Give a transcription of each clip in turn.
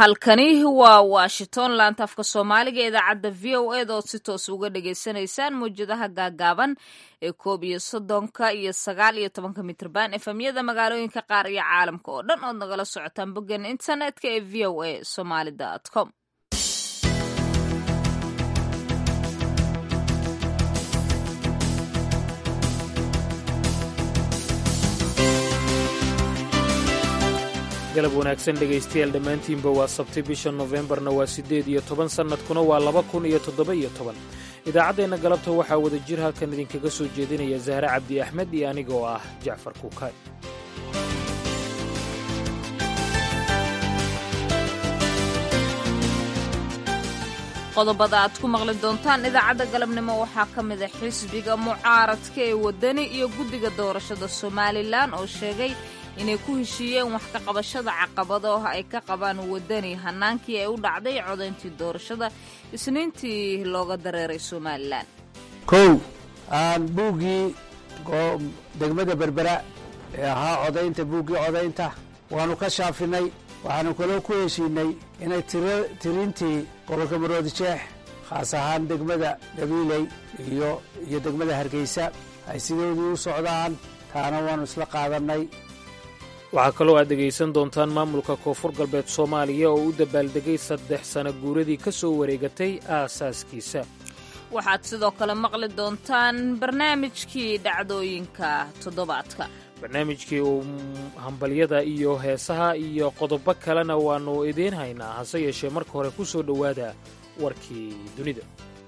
halkani waa washington laanta afka soomaaliga idaacadda v o eda ood si toos uga dhagaysanaysaan mawjadaha gaagaaban ee koob iyo soddonka iyo sagaal iyo tobanka mitrban efemyada magaalooyinka qaar iyo caalamka oo dhan ood nagala socotaan boggan internetka ee v o a somaly com galab wanaagsan dhegaystayaal dhammaantiinba waa sabti bisha nofembarna waa siddeed iyo toban sannadkuna waa laba kun iyo toddoba iyo toban idaacaddeenna galabta waxaa wada jir halkan idinkaga soo jeedinaya zahre cabdi axmed iyo aniga oo ah jacfar kuukaay qodobada aad ku maqli doontaan idaacadda galabnimo waxaa ka mid a xisbiga mucaaradka ee waddani iyo guddiga doorashada somalilan oo sheegay inay ku heshiiyeen wax ka qabashada caqabadaha ay ka qabaan waddani hannaankii ay u dhacday codayntii doorashada isniintii looga dareeray somalilan kow aan buuggii degmada berbera ee ahaa codaynta buuggii codaynta waannu ka shaafinay waxaanu kaloo ku heshiinay inay tirintii gobolka maroodijeex khaas ahaan degmada gabiiley iyo iyo degmada hargeysa ay sidoodii u socdaan taana waannu isla qaadannay waxaa kaloo aad dhegaysan doontaan maamulka koonfur galbeed soomaaliya oo u dabaaldegay saddex sana guuradii ka soo wareegatay aasaaskiisa waxaad sidoo kale maqli doontaan barnaamijkii dhacdooyinka toddobaadka barnaamijkii uu hambalyada iyo heesaha iyo qodobo kalena waannu idiin haynaa hase yeeshee marka hore ku soo dhowaada warkii dunida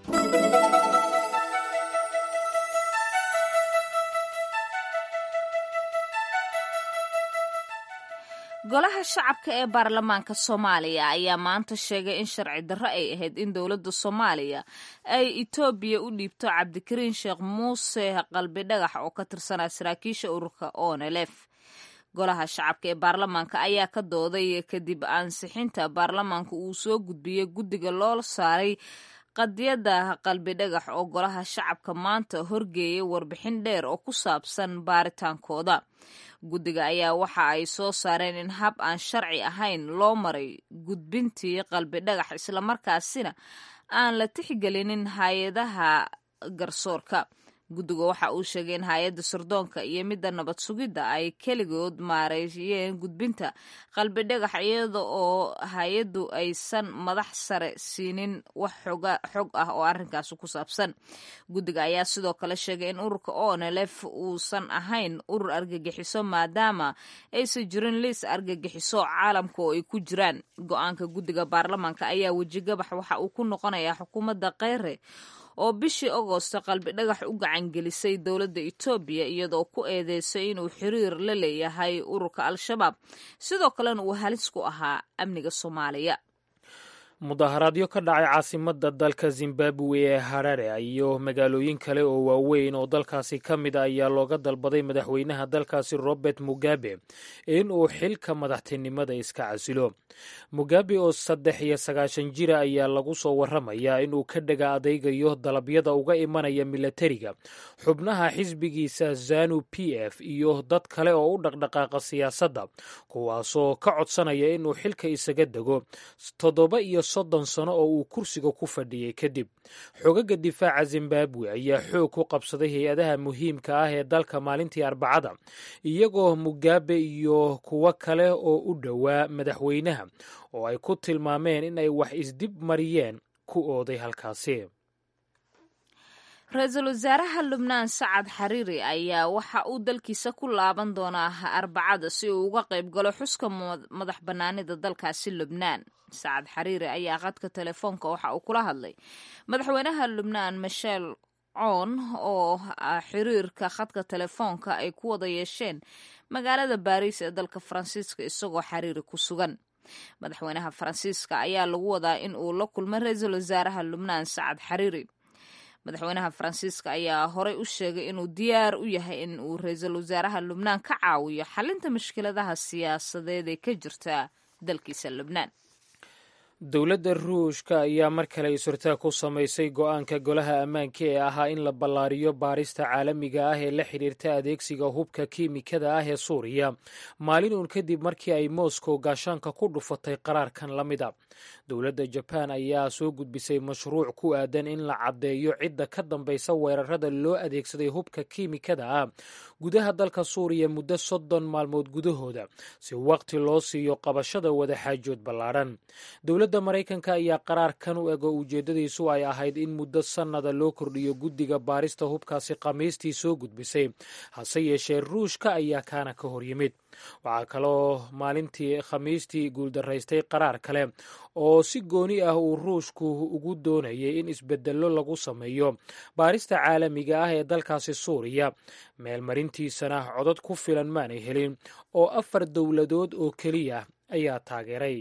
golaha shacabka ee baarlamaanka soomaaliya ayaa maanta sheegay in sharci darro ay ahayd in dowladda soomaaliya ay etoobiya u dhiibto cabdikariin sheekh muuse qalbi dhagax oo ka tirsanaa saraakiisha ururka onelef golaha shacabka ee baarlamaanka ayaa ka dooday kadib ansixinta baarlamaanka uu soo gudbiyey guddiga loo saaray qadiyadda qalbi dhagax oo golaha shacabka maanta horgeeyay warbixin dheer oo ku saabsan baaritaankooda guddiga ayaa waxa ay soo saareen in hab aan sharci ahayn loo maray gudbintii qalbi dhagax islamarkaasina aan la tixgelinin hay-adaha garsoorka guddiga waxa uu sheegay in hay-adda sirdoonka iyo midda nabad sugidda ay keligood maareeyeen gudbinta qalbi dhagax iyada oo hay-addu aysan madax sare siinin wax xog ah oo arrinkaasi ku saabsan guddiga ayaa sidoo kale sheegay in ururka onelef uusan ahayn urur argagixiso maadaama aysan jirin liis argagixiso caalamka oo ay ku jiraan go-aanka guddiga baarlamaanka ayaa wejigabax waxa uu ku noqonayaa xukuumadda kheyre oo bishii agoosto qalbi dhagax u gacangelisay dowladda etoobiya iyadoo ku eedeysay inuu xiriir la leeyahay ururka al-shabaab sidoo kalena uu halis ku ahaa amniga soomaaliya mudaharaadyo ka dhacay caasimadda dalka zimbabwe ee harare iyo magaalooyin kale oo waaweyn oo dalkaasi ka mid a ayaa looga dalbaday madaxweynaha dalkaasi robert mugabe in uu xilka madaxtinimada iska casilo mugabe oo saddex iyo sagaashan jira ayaa lagu soo warramayaa inuu ka dhega adeygayo dalabyada uga imanaya milatariga xubnaha xisbigiisa zanu p f iyo dad kale oo u dhaqdhaqaaqa siyaasadda kuwaasoo ka codsanaya inuu xilka isaga dego toddoba iyo soddon sano oo uu kursiga ku fadhiyey kadib xogaga difaaca zimbabwe ayaa xoog ku qabsaday hay-adaha muhiimka ah ee dalka maalintii arbacada iyagoo mugabe iyo kuwo kale oo u dhowaa madaxweynaha oo ay ku tilmaameen in ay wax isdib mariyeen ku ooday halkaasi ra-iisul wasaaraha lubnaan sacad xariiri ayaa waxa uu dalkiisa ku laaban doonaa arbacada si uu uga qayb galo xuska madax bannaanida dalkaasi lubnaan sacad xariiri ayaa qadka telefoonka waxa uu kula hadlay madaxweynaha lubnaan michel coon oo xiriirka khadka telefoonka ay ku wada yeesheen magaalada baariis ee dalka faransiiska isagoo xariiri ku sugan madaxweynaha faransiiska ayaa lagu wadaa in uu la kulmay ra-iisul wasaaraha lubnaan sacad xariiri madaxweynaha faransiiska ayaa horey u sheegay inuu diyaar u yahay in uu ra-iisul wasaaraha lubnaan ka caawiyo xalinta mushkiladaha siyaasadeed ee ka jirta dalkiisa lubnaan dowladda ruushka ayaa mar kale isurtaag ku samaysay go-aanka golaha ammaanka ee ahaa in la ballaariyo baarista caalamiga ah ee la xidhiirta adeegsiga hubka kiimikada ah ee suuriya maalin uun kadib markii ay moscow gaashaanka ku dhufatay qaraarkan la mida dowladda jabaan ayaa soo gudbisay mashruuc ku aadan in la caddeeyo cidda ka dambaysa weerarada loo adeegsaday hubka kiimikada ah gudaha dalka suuriya muddo soddon maalmood gudahooda si waqti loo siiyo qabashada wadaxaajood ballaadhan dowladda maraykanka ayaa qaraarkan u eg oo ujeeddadiisu ay ahayd in muddo sannada loo kordhiyo guddiga baarista hubkaasi khamiistii soo gudbisay hase yeeshee ruushka ayaa kaana ka hor yimid waxaa kaloo maalintii khamiistii guuldaraystay qaraar kale oo si gooni ah uu ruushku ugu doonayay in isbedello lagu sameeyo baarista caalamiga ah ee dalkaasi suuriya meelmarintiisana codod ku filan maanay helin oo afar dowladood oo keliya ayaa taageeray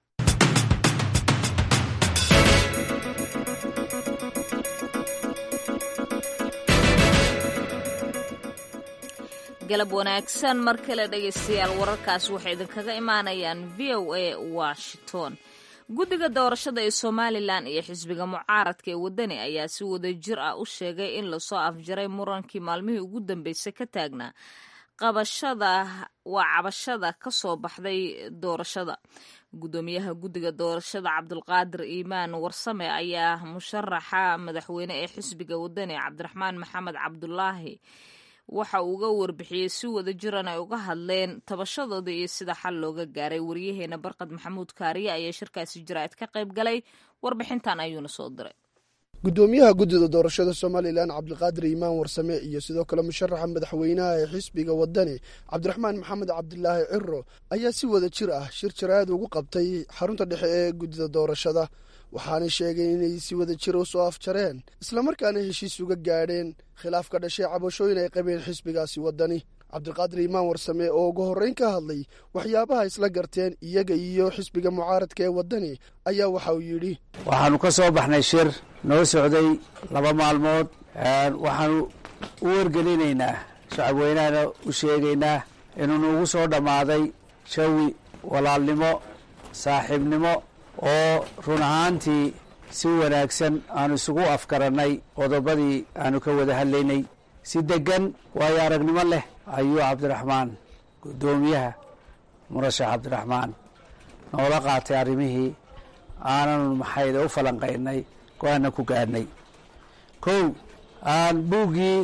galab wanaagsan mar kale dhegaystayaal wararkaas waxay idinkaga imaanayaan v o a washington guddiga doorashada ee somalilan iyo xisbiga mucaaradka ee waddani ayaa si wada jir ah u sheegay in lasoo afjaray murankii maalmihii ugu dambeysay ka taagnaa qabashada waa cabashada ka soo baxday doorashada guddoomiyaha guddiga doorashada cabdulqaadir iimaan warsame ayaa musharaxa madaxweyne ee xisbiga waddani cabdiraxmaan maxamed cabdulaahi waxa uu uga warbixiyey si wada jiran ay uga hadleen tabashadooda iyo sida xal looga gaaray waryaheena barqad maxamuud kaariye ayaa shirkaasi jaraa'id ka qayb galay warbixintan ayuuna soo diray guddoomiyaha guddida doorashada somalilan cabdiqaadir iimaan warsame iyo sidoo kale musharaxa madaxweynaha ee xisbiga waddani cabdiraxmaan maxamed cabdilaahi ciro ayaa si wada jir ah shir jaraa'id ugu qabtay xarunta dhexe ee guddida doorashada waxaanay sheegeen inay si wada jir u soo afjareen islamarkaana heshiis uga gaadheen khilaaf ka dhashay cabashooyin ay qabeen xisbigaasi waddani cabdiqaadir iimaan warsame oo ugu horreyn ka hadlay waxyaabaha isla garteen iyaga iyo xisbiga mucaaradka ee waddani ayaa waxa uu yidhi waxaannu ka soo baxnay shir noo socday laba maalmood waxaanu u wargelinaynaa shacabweynahana u sheegaynaa inuu nuugu soo dhammaaday jawi walaalnimo saaxiibnimo oo run ahaantii si wanaagsan aanu isugu afgarannay qodobadii aanu ka wada hadlaynay si deggan waayo aragnimo leh ayuu cabdiraxmaan guddoomiyaha murashax cabdiraxmaan noola qaatay arrimihii aananu maxayda u falanqaynay go-aanna ku gaadhnay kow aan buuggii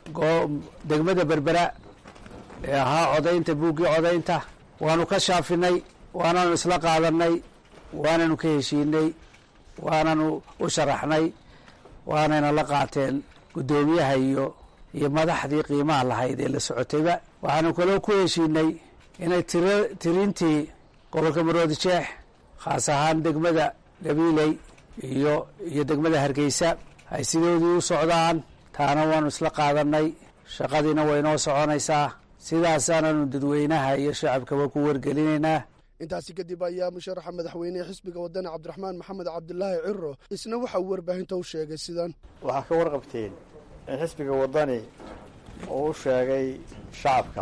degmada berbera ee ahaa codaynta buuggii codaynta waanu ka shaafinay waananu isla qaadannay waananu ka heshiinay waananu u sharaxnay waanayna la qaateen guddoomiyaha iyo iyo madaxdii qiimaha lahayd ee la socotayba waxaanu kaloo ku heshiinay inay tiro tirintii gobolka maroodi jeex khaas ahaan degmada gabiiley iyo iyo degmada hargeysa ay sidoodii u socdaan taana waanu isla qaadannay shaqadiina waynoo soconaysaa sidaasaananu dadweynaha iyo shacabkaba ku wargelinaynaa intaasi kadib ayaa musharaxa madaxweynehe xisbiga waddani cabdiraxmaan maxamed cabdilaahi ciro isna waxa uu warbaahinta u sheegay sidan waxaa ka warqabteen in xisbiga waddani uu u sheegay shacabka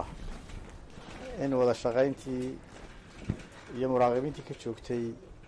in wada shaqayntii iyo muraaqibiintii ka joogtay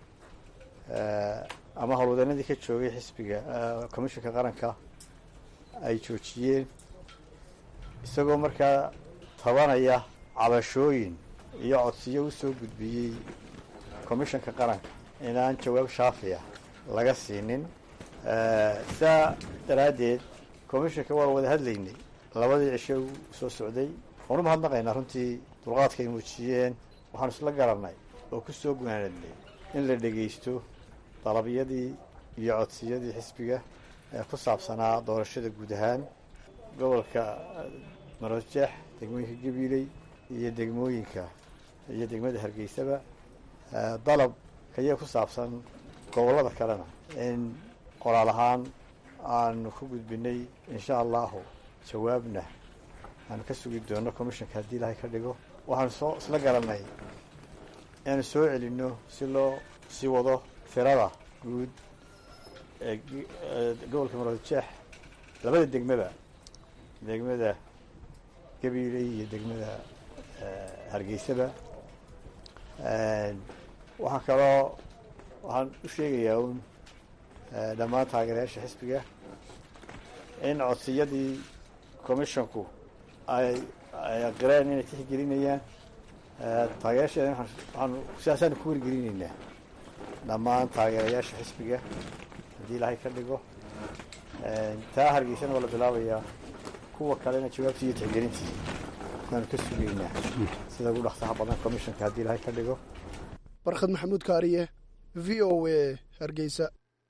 ama howlwadanadii ka joogay xisbiga commishinka qaranka ay joojiyeen isagoo markaa tabanaya cabashooyin iyo codsiyo u soo gudbiyey commishanka qaranka inaan jawaab shaafiya laga siinin saa daraaddeed commishanka waan wada hadlaynay labadii cisho u soo socday waanu mahadnaqaynaa runtii dulqaadka ay muujiyeen waxaanu isla garannay oo ku soo gunaanadnay in la dhegaysto dalabyadii iyo codsiyadii xisbiga ee ku saabsanaa doorashada guud ahaan gobolka marojeex degmooyinka gabiiley iyo degmooyinka iyo degmada hargeysaba dalab kaya ku saabsan gobollada kalena in qoraal ahaan aanu ku gudbinay insha allahu jawaabna aanu ka sugi doono commishanka haddii ilaahay ka dhigo waxaanu soo isla garannay inaanu soo celinno si loo sii wado firada guud ee gobolka maroodijeex labada degmaba degmada gabiiley iyo degmada hargeysaba waxaa kaloo waxaan u sheegayaa uun dhammaan taageerayaasha xisbiga in codsiyadii commissionku ay ay aqireen inay tixgelinayaan taageerasheeda waxaanu sidaasaanu ku wargelinaynaa dhammaan taageerayaasha xisbiga haddii ilaahay ka dhigo taa hargeysana waa la bilaabayaa kuwa kalena jawaabtii iyo tixgelintii waanu ka sugaynaa sida ugu dhaqsaha badan commissionka haddii ilaahay ka dhigo barkhad maxamuud kaariye v o a hargeysa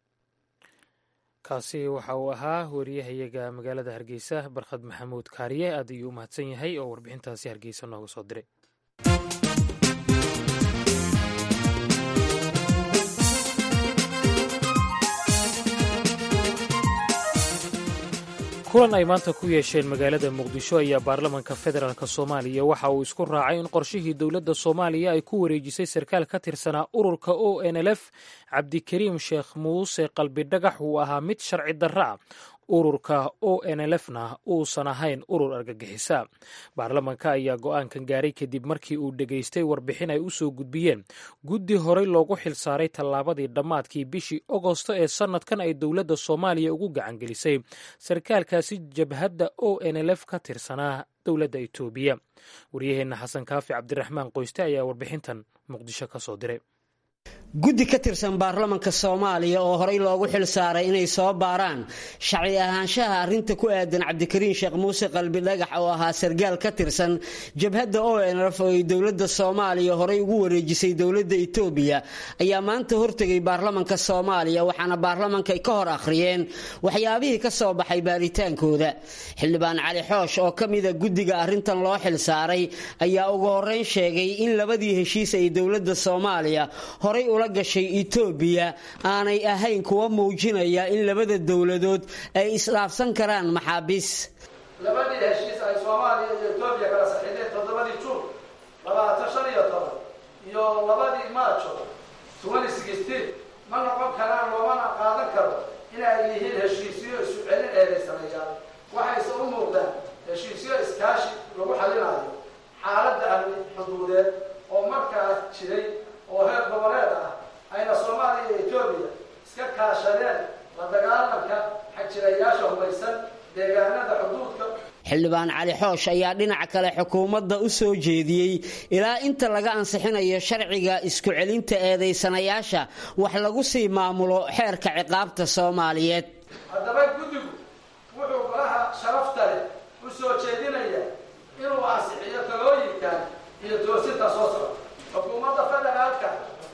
kaasi waxa uu ahaa wariyahayaga magaalada hargeysa barkhad maxamuud kaariye aad ayuu u mahadsan yahay oo warbixintaasi hargeysa nooga soo diray kulan ay maanta ku yeesheen magaalada muqdisho ayaa baarlamanka federaalk soomaaliya waxa uu isku raacay in qorshihii dowladda soomaaliya ay ku wareejisay sarkaal ka tirsanaa ururka o n l f cabdikariim sheekh muuse qalbidhagax uu ahaa mid sharci darra ah ururka o n l f na uusan ahayn urur argagixisa baarlamanka ayaa go'aankan gaaray kadib markii uu dhegaystay warbixin ay u soo gudbiyeen guddi horey loogu xilsaaray tallaabadii dhammaadkii bishii ogosto ee sannadkan ay dowladda soomaaliya ugu gacangelisay sarkaalkaasi jabhadda o n l f ka tirsanaa dowladda etoobiya waryaheenna xasan kaafi cabdiraxmaan qoyste ayaa warbixintan muqdisho ka soo diray guddi ka tirsan baarlamanka soomaaliya oo horey loogu xil saaray inay soo baaraan sharci ahaanshaha arrinta ku aadan cabdikariin sheekh muuse qalbi dhagax oo ahaa sargaal ka tirsan jabhadda o nrf oo ay dowladda soomaaliya horey ugu wareejisay dowladda etoobiya ayaa maanta hortegay baarlamanka soomaaliya waxaana baarlamanka ay ka hor akhriyeen waxyaabihii ka soo baxay baaritaankooda xildhibaan cali xoosh oo ka mida guddiga arrintan loo xil saaray ayaa ugu horreyn sheegay in labadii heshiis ay dowladda soomaaliya horay ula gashay etoobiya aanay ahayn kuwa muujinaya in labada dowladood ay isdhaafsan karaan maxaabiis labadii heshiis ay soomaaliya iyo etoobiya kala saxiixdeen toddobadii juun labaatan shan iyo toban iyo labadii maajo twenty sixteen ma noqon karaan loomana qaadan karo inay yihiin heshiisyo isu celin eedaysaneeyaan waxayse u muuqdaan heshiisyo iskaashi lagu xalinayo xaaladda amni xuduudeed oo markaas jiray oo heer goboleed ah ayna soomaaliya iyo etoobiya iska kaashadeen la dagaalanka xajirayaasha hubaysan deegaanada xuduudka xildhibaan cali xoosh ayaa dhinaca kale xukuumadda u soo jeediyey ilaa inta laga ansixinayo sharciga isku celinta eedaysanayaasha wax lagu sii maamulo xeerka ciqaabta soomaaliyeed haddaba guddigu wuxuu golaha sharafta leh u soo jeedinaya inuu ansixiyo talooyinkan iyo toosinta soo socda xukuumadda federaalka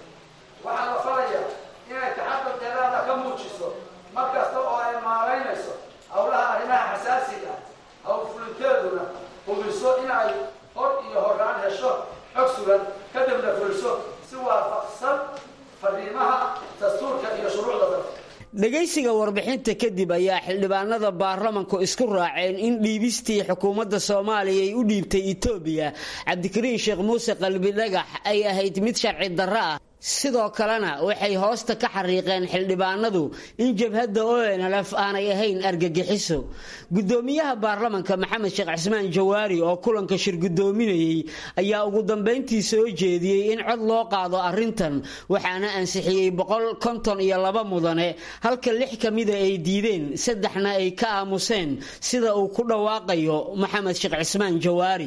waxaa la falaya inay taxaqulkeedaada ka muujiso mar kasta oo ay maaraynayso howlaha arrimaha xasaasiga howlfulinteeduna hubiso in ay hor iyo horaan hesho xog sugan kadibna fuliso si waafaqsan fadhiimaha dastuurka iyo shuruucda dalka dhegaysiga warbixinta kadib ayaa xildhibaanada baarlamanku isku raaceen in dhiibistii xukuumadda soomaaliya ay u dhiibtay etoobiya cabdikariin sheekh muuse qalbi dhagax ay ahayd mid sharci darro ah sidoo kalena waxay hoosta ka xariiqeen xildhibaanadu in jabhadda onlf aanay ahayn argagixiso gudoomiyaha baarlamanka maxamed sheekh cismaan jawaari oo kulanka shir gudoominayey ayaa ugu dambayntii soo jeediyey in cod loo qaado arrintan waxaana ansixiyey boqol konton iyo laba mudane halka lix ka mida ay diideen saddexna ay ka aamuseen sida uu ku dhawaaqayo maxamed sheekh cismaan jawaari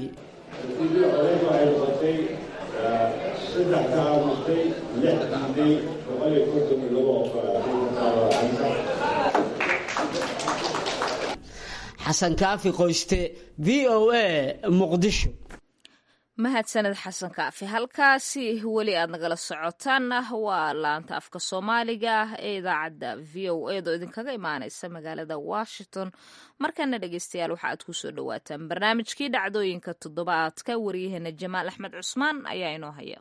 saddex ka aamustay lix diiday boqol iyo konton iyo laba xasan kaafi qoyste v o a muqdisho mahadsaned xasan kaafi halkaasi weli aad nagala socotaanna waa laanta afka soomaaliga ah ee idaacadda v o edo idinkaga imaaneysa magaalada washington markana dhegeystayaal waxa aad kusoo dhawaataan barnaamijkii dhacdooyinka toddobaadka waryaheena jamaal axmed cusmaan ayaa inoo haya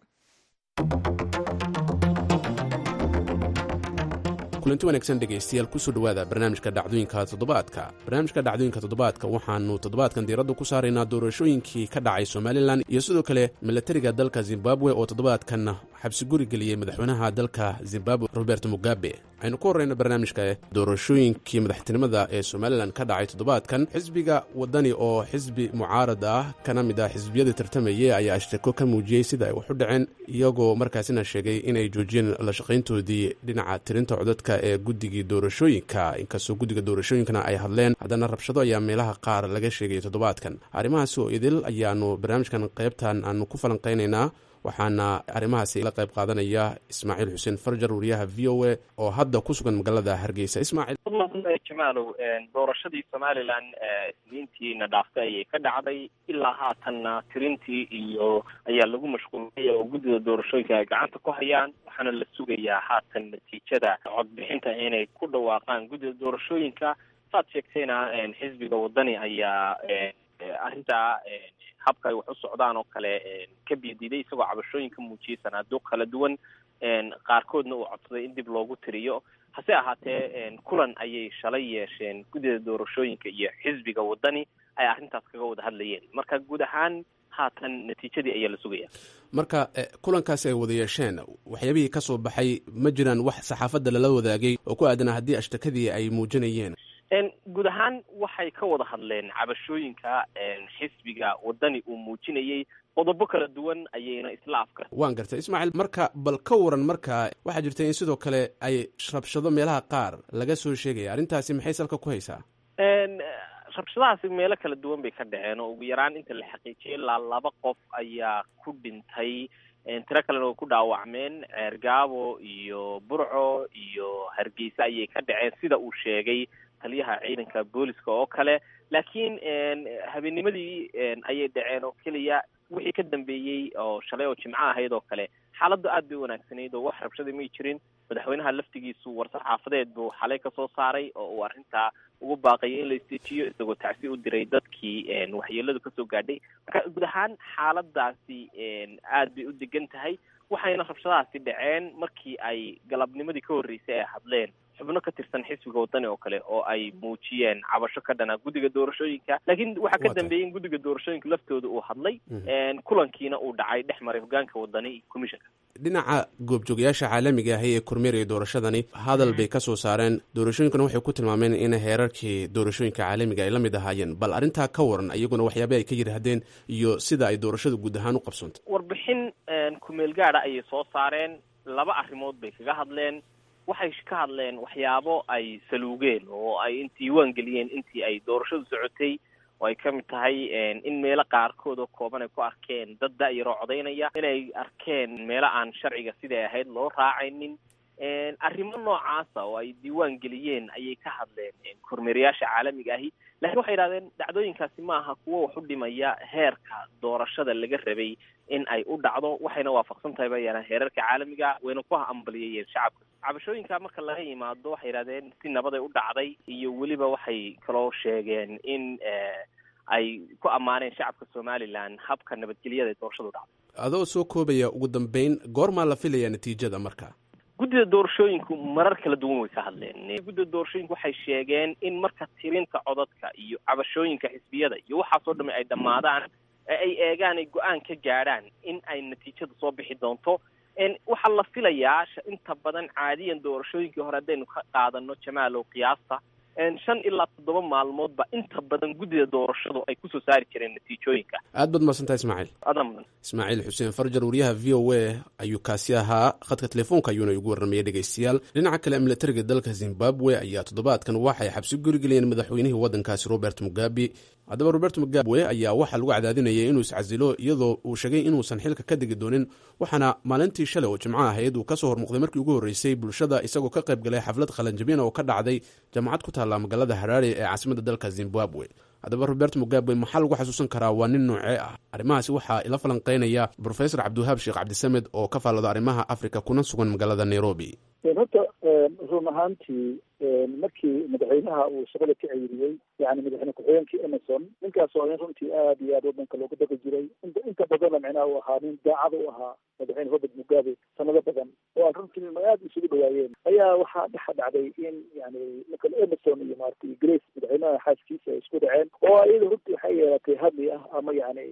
kulanti wanaagsan dhegaystayaal kusoo dhowaada barnaamijka dhacdooyinka toddobaadka barnaamijka dhacdooyinka toddobaadka waxaannu toddobaadkan diiradda ku saaraynaa doorashooyinkii ka dhacay somalilan iyo sidoo kale milatariga dalka zimbabwe oo toddobaadkan xabsi guri geliyey madaxweynaha dalka zimbabwe robert mugabe aynu ku horreyno barnaamijka doorashooyinkii madaxtinimada ee somalilan ka dhacay toddobaadkan xisbiga waddani oo xisbi mucaarad ah kana mid ah xisbiyadii tartamayey ayaa ashtako ka muujiyey sida ay wax u dhaceen iyagoo markaasina sheegay inay joojiyeen la shaqayntoodii dhinaca tirinta codadka ee guddigii doorashooyinka inkastoo guddiga doorashooyinkana ay hadleen haddana rabshado ayaa meelaha qaar laga sheegay toddobaadkan arrimahaasi oo idil ayaanu barnaamijkan qaybtan aanu ku falanqaynaynaa waxaana arrimahaasi la qayb qaadanaya ismaaciil xuseen farjar wariyaha v o a oo hadda ku sugan magaalada hargeysa ismaaciil jamaalow doorashadii somalilan isniintiina dhaaftay ayay ka dhacday ilaa haatanna tirintii iyo ayaa lagu mashquulay oo guddida doorashooyinka ay gacanta ku hayaan waxaana la sugayaa haatan natiijada codbixinta inay ku dhawaaqaan guddida doorashooyinka saad sheegtayna xisbiga wadani ayaa arrintaa habka ay wax u socdaan oo kale ka bidiiday isagoo cabashooyin ka muujiyey sanaaduuq kala duwan qaarkoodna uu codsaday in dib loogu tiriyo hase ahaatee kulan ayay shalay yeesheen guddida doorashooyinka iyo xisbiga wadani ay arrintaas kaga wada hadlayeen marka guud ahaan haatan natiijadii ayaa la sugaya marka kulankaasi ay wada yeesheen waxyaabihii ka soo baxay ma jiraan wax saxaafadda lala wadaagay oo ku aadanaa haddii ashtakadii ay muujinayeen guud ahaan waxay ka wada hadleen cabashooyinka xisbiga wadani uu muujinayey qodobo kala duwan ayayna isla afkar waan gartay ismaaciil marka bal ka waran marka waxaa jirta in sidoo kale ay rabshado meelaha qaar laga soo sheegaya arrintaasi maxay salka ku haysaa rabshadahaasi meelo kala duwan bay ka dhaceen oo ugu yaraan inta la xaqiijiyay ilaa laba qof ayaa ku dhintay tiro kalena way ku dhaawacmeen ceergaabo iyo burco iyo hargeysa ayay ka dhaceen sida uu sheegay taliyaha ciidanka booliska oo kale laakiin habeenimadii ayay dhaceen oo keliya wixii ka dambeeyey oo shalay oo jimco ahayd oo kale xaaladdu aad bay wanaagsanayd oo wax rabshada may jirin madaxweynaha laftigiisu war-saxaafadeed buu xalay kasoo saaray oo uu arrintaa ugu baaqayay in la isteejiyo isagoo tacsi u diray dadkii waxyeeladu kasoo gaadhay marka guud ahaan xaaladaasi aad bay u degan tahay waxayna rabshadahaasi dhaceen markii ay galabnimadii ka horreysay ay hadleen xubno ka tirsan xisbiga wadani oo kale oo ay muujiyeen cabasho ka dhana guddiga doorashooyinka laakiin waxaa ka dambeeyey in guddiga doorashooyinka laftooda uu hadlay kulankiina uu dhacay dhex maray hogaanka wadani iyo commissionka dhinaca goobjoogayaasha caalamiga ahi ee kormeeraya doorashadani hadal bay ka soo saareen doorashooyinkuna waxay ku tilmaameen in heerarkii doorashooyinka caalamiga ay la mid ahaayeen bal arrintaa ka waran iyaguna waxyaaba ay ka yidhaahdeen iyo sida ay doorashada guud ahaan u qabsoontay warbixin kumeel gaada ayay soo saareen laba arrimood bay kaga hadleen waxay ka hadleen waxyaabo ay saluugeen oo ay diiwaan geliyeen intii ay doorashadu socotay oo ay ka mid tahay in meelo qaarkood oo kooban ay ku arkeen dad da-yaroo codaynaya inay arkeen meelo aan sharciga siday ahayd loo raacaynin arrimo noocaasa oo ay diiwaan geliyeen ayay ka hadleen kormeerayaasha caalamiga ahi lakiin waxay yidhahdeen dhacdooyinkaasi ma aha kuwo wax u dhimaya heerka doorashada laga rabay in ay u dhacdo waxayna waafaqsan tahay bayana heerarka caalamiga wayna ku ambaliyayeen shacabka cabashooyinka marka laga yimaado waxay yidhahdeen si nabaday u dhacday iyo weliba waxay kaloo sheegeen in ay ku ammaaneen shacabka somalilan habka nabadgelyada ee doorashadu dhacday adoo soo koobaya ugu dambeyn goormaa la filayaa natiijada marka guddida doorashooyinku marar kala duwan way ka hadleen guddida doorashooyinku waxay sheegeen in marka tirinta codadka iyo cabashooyinka xisbiyada iyo waxaasoo dhami ay dhammaadaan ee ay eegaan ay go-aan ka gaadhaan in ay natiijada soo bixi doonto waxaa la filayaa inta badan caadiyan doorashooyinkii hore haddaynu ka qaadano jamaalow qiyaasta shan ilaa toddoba maalmoodba inta badan guddida doorashadu ay kusoo saari jireen natiijooyinka aad baad mahadsantahay ismaaciil adaa mudan ismaaciil xuseen farjar wariyaha v o a ayuu kaasi ahaa khadka telefoonka ayuuna igu warramayay dhegaystayaal dhinaca kale militariga dalka zimbabwe ayaa toddobaadkan waxay xabsi gurigeliyeen madaxweynihii waddankaasi robert mugabe haddaba robert mugabe ayaa waxaa lagu cadaadinayay inuu iscasilo iyadoo uu sheegay inuusan xilka ka degi doonin waxaana maalintii shalay oo jimco ahayd uu kasoo hormuuqday markii ugu horreysay bulshada isagoo ka qayb galay xaflad qalanjabina oo ka dhacday jaamacad ku taalla magaalada haraare ee caasimadda dalka zimbabwe haddaba robert mugabe maxaa lagu xasuusan karaa waa nin noocee ah arrimahaasi waxaa ila falanqeynaya brofesor cabdiwahaab sheekh cabdisamed oo ka faallada arrimaha africa kuna sugan magaalada nairobi horta run ahaantii markii madaxweynaha uu shaqada ka ceyriyey yani madaxweyne ku-xigeenkii emerson ninkaas oo nin runtii aad iyo aad wadanka looga daqi jiray inta inta badanna micnaha uu ahaa nin daacad u ahaa madaxweyne robert mugabe sanado badan oo aan runtii aad isugu dhawaayeen ayaa waxaa dhexa dhacday in yani marka emerson iyo maaragtay grace madaxweynaha xaaskiisa ay isku dhaceen oo iyada runtii waxay yeelatay hadli ah ama yani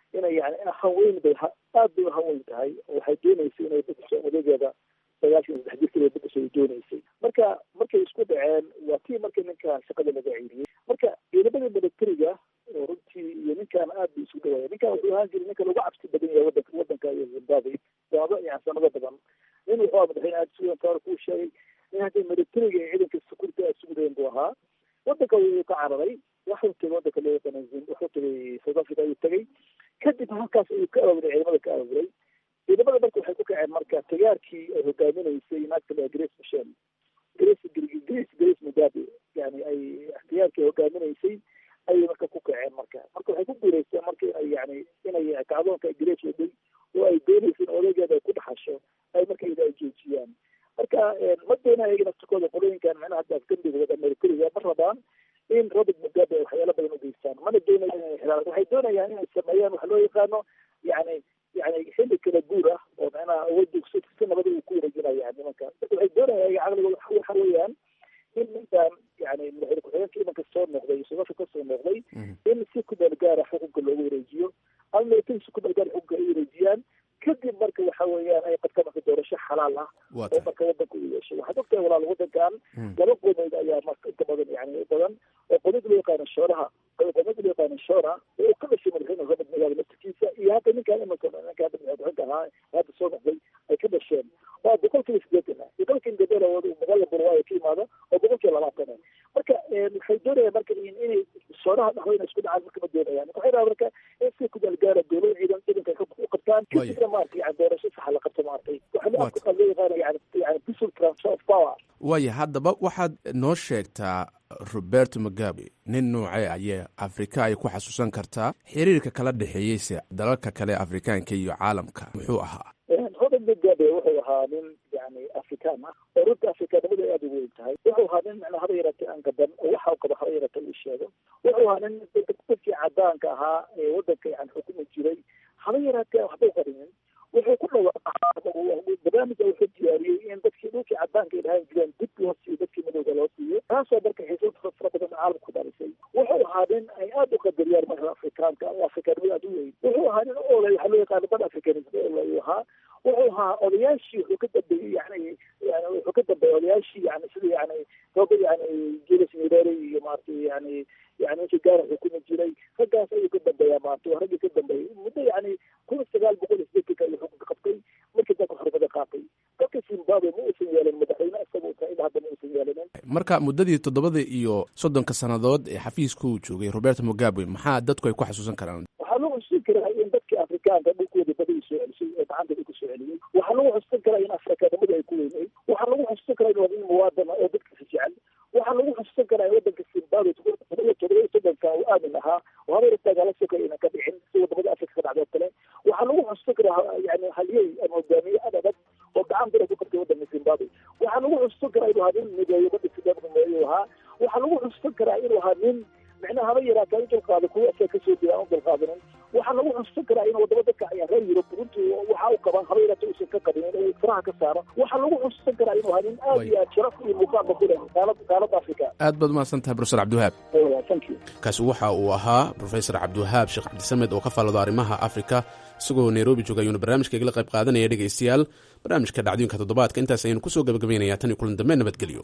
inay yani in hanweyn bay aad bay uhanweyn tahay oo waxay dooneysay inay bedesho odageeda sagaashan iyo saddex jirkeeda bedesho ay dooneysay marka markay isku dhaceen waa tii markii ninkan shaqada laga ceyriyey marka ciidamada militariga oo runtii iyo ninkan aad bay isu dhawaaya ninkan wuxuu ahaan jiray ninka lagu cabsi badan yahay wadanka wadanka iyo zimbabwe sanado yani sanado badan nin wuxuu ahaa madaxweyne aad sugan taar kuu sheegay nin haddii militariga iyo ciidanka security aad sugudeen buu ahaa wadanka wuu ka cararay waxuu tegay wadanka loo yaqaana wuxuu tegay south africa ayuu tegay kadib halkaas ayuu ka aawuray ciidamada ka aawuray ciidamada marka waxay ku kaceen marka tagaarkii ay hogaaminaysay naagta la grace michel grace grace grace mugabe yani ay ikhtiyaarkii hogaaminaysay ayay marka ku kaceen marka marka waxay ku guuleysteen marka inay yani inay kacdoonka grace waday oo ay doonaysa in odageeda ay ku dhaxasho ay marka ida ay joojiyaan marka ma doonaya iyaga naftikooda qolooyinkan micnaha hadda afgambiga wada amerikariga ma rabaan in robert mugabe ay waxyaalo badan u geystaan mana doonayaan inay xiraan waxay doonayaan inay sameeyaan waxa loo yaqaano yani yani xilli kala guur ah oo micnaha awoodda si si nabada uu ku wareejinaya nimanka marka waxay doonayaan iyaga caqligooda waxa weeyaan in ninkan yani madaxweyne ku-xigeenka imanka soo noqday sodasha ka soo noqday in si ku meel gaara xukunka loogu wareejiyo ama militari si ku meel gaara xukunka ay wareejiyaan kadib marka waxa weeyaan ay qabtaan marka doorasho xalaal ah oo marka wadanka u yeeshay waxaad ogtahay walaal wadankan laba qodood ayaa marka inta badan yani badan oo qodod loo yaqaano shooraha qodod loo yaqaano shoora oo ka dhashay madaxweyne robert magaala laftirkiisa iyo hadda ninkan imanka ninka hadda madaxweyne ahaa hadda soo noqday ay ka dhasheen waa boqolkiiba sideetan ah boqolkii indabera boqol burwaayo ka imaado oo boqolkii labaatan ah marka waxay doonayaan marka inay shooraha dhahdo inay isku dhacaan marka ma doonayaan marka waxay rabaa marka in si ku dalgaara dowlada ciidan ciidanka ay u qabtaan kadibna maaragtay yani doorasho saxa la qabto maaragtay waxa loo afka loo yaqaana yani yani peaceful transfer of power waaya haddaba waxaad noo sheegtaa roberto mugabe nin noocee ayee afrika ay ku xasuusan kartaa xiriirka kala dhexeeyeyse dalalka kale afrikaanka iyo caalamka muxuu ahaa robert mugabe wuxuu ahaa nin yani afrikaan ah oo runta afrikaanimada ay aada ugu weyn tahay wuxuu ahaa nin macnaa haba yaratay aan gaban oo waxa uu qabo haba yaratay uu sheego wuxuu ahaa nin dadkii cadaanka ahaa ee wadanka yani xukumi jiray haba yaratee waxba u qarinin wuxuu ku dhawaaqaa barnaamija wuxuu diyaariyey in dadkii dhulkii cadaanka ay dhahaan jireen dib loo siiyo dadkii madowga loo siiyo taasoo marka xiisad fara badan caalamka ku dhalisay wuxuu ahaa nin ay aada u qadariyaan marka afrikaanka oo afrikaanimada aada u weyn wuxuu ahaa nin olay waxaa loo yaqaana bad afrikanism ayuu ahaa wuxuu ahaa odayaashii wuxuu ka dambeeyey yani yani wuxuu ka dambeeyey odayaashii yani sida yani rooba yani julius nyerere iyo maaragtay yani yani ninkii gaara xukumi jiray raggaas ayuu ka dambeeyaa maaragtay waa raggii ka dambeeyey muddo yani kun sagaal boqol iyo sideetanka ayuu xukunka qabtay markii dalka xornimada qaatay dalka zimbabwe ma uusan yeelin madaxweyne isaga uu ilaa hadda ma uusan yeelinin marka muddadii toddobada iyo soddonka sannadood ee xafiiska uu joogay roberto mugabe maxaa dadku ay ku xasuusan karaan waxaa lagu xusuusin karaa in dadkii afrikaanka dhulkooda badii soo celisay ee gacanta dhulka soo celiyey waxaa lagu xusuusin karaa in afrikaanimada ay ku weyneyd waxaa lagu xusuusin karaa in wadin muwaadana oo dadkiisa jecel waxaa lagu xusuusin karaa in wadanka zimbabwe todoba iyo todoba iyo soddonka uu aamin ahaa oo habeer dagaalo sokay inaan ka dhicin si wadamada afrika ka dhacdo kale waxaa lagu xusuusin karaa yani halyey ama hogaamiye ad adag oo gacan bira ku qabtay wadanka zimbabwe waxaa lagu xusuusin karaa inuu ahaa nin mideeyo wadda zimbabwe mideeyo ahaa waxaa lagu xusuusin karaa inuu ahaa nin micnaha haba yaraataa u dulqaado kuwa asaga kasoo jeeda aan u dulqaadanin waxaa lagu xusuusin karaa in wadamo dadka ayaa reer yurub runtii waxa u qaban haba yaraata uusan ka qabin inuu faraha ka saaro waxaa lagu xusuusin karaa inuu ahaa nin aad iyo aad sharaf iyo muuqaalba ku leh qaalad qaalada afrika aad baad umahadsan tahay profesor cabdiwahaab thank you kaasi waxa uu ahaa profesor cabdiwahaab sheekh cabdisamed oo ka faallado arrimaha afrika isagoo nairobi jooga ayuuna barnaamijka igala qayb qaadanaya dhegaystayaal barnaamijka dhacdooyinka toddobaadka intaas ayaynu kusoo gabagabaynayaa tan iyo kulan dambe nabadgelyo